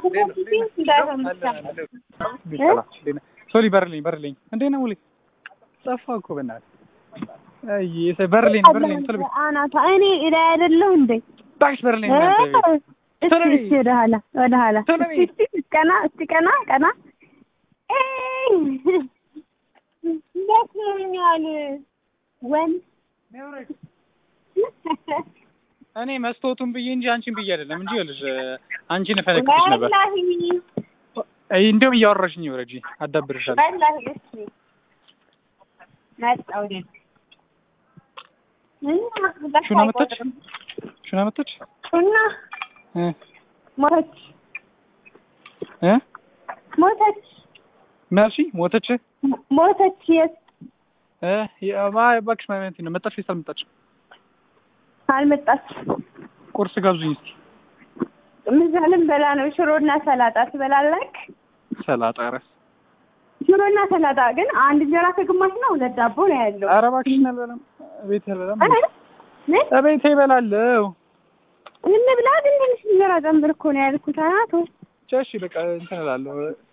ሶሊ በርልኝ በርልኝ እንዴት ነው ሙሌ ጠፋ እኮ በእናትህ አይ በርልኝ በርልኝ ቶሎ በይ አናታ እኔ ላይ አይደለሁ እንዴ እባክሽ በርልኝ እስቲ እስቲ ወደ ኋላ ወደ ኋላ ቶሎ በይ። እስቲ እስቲ ቀና እስቲ ቀና ቀና ደክሞኛል ወንድ እኔ መስታወቱን ብዬ እንጂ አንቺን ብዬ አይደለም እንጂ ይኸውልሽ አንቺን እፈነክትሽ ነበር ወላሂ አይ እንደውም እያወራሽኝ ወረጂ አዳብርሻለሁ ወላሂ እስቲ መጣሁ እኔ ሹና መጣች ሹና መጣች ሹና እ ሞተች እ ሞተች መርሺ ሞተች ሞተች የት እ የማ እባክሽ ማለት ነው መጣች ወይስ አልመጣችም አልመጣች ቁርስ ጋብዙኝ እስኪ ምሳ ልንበላ ነው ሽሮና ሰላጣ ትበላለህ ሰላጣ ኧረ ሽሮና ሰላጣ ግን አንድ እንጀራ ከግማሽ ነው ሁለት ዳቦ ነው ያለው ኧረ እባክሽን አልበላም እቤቴ አልበላም እ? ምን እቤቴ እበላለሁ እንብላ ግን ትንሽ እንጀራ ጨምር እኮ ነው ያልኩት አናቶ እሺ በቃ እንትን እላለሁ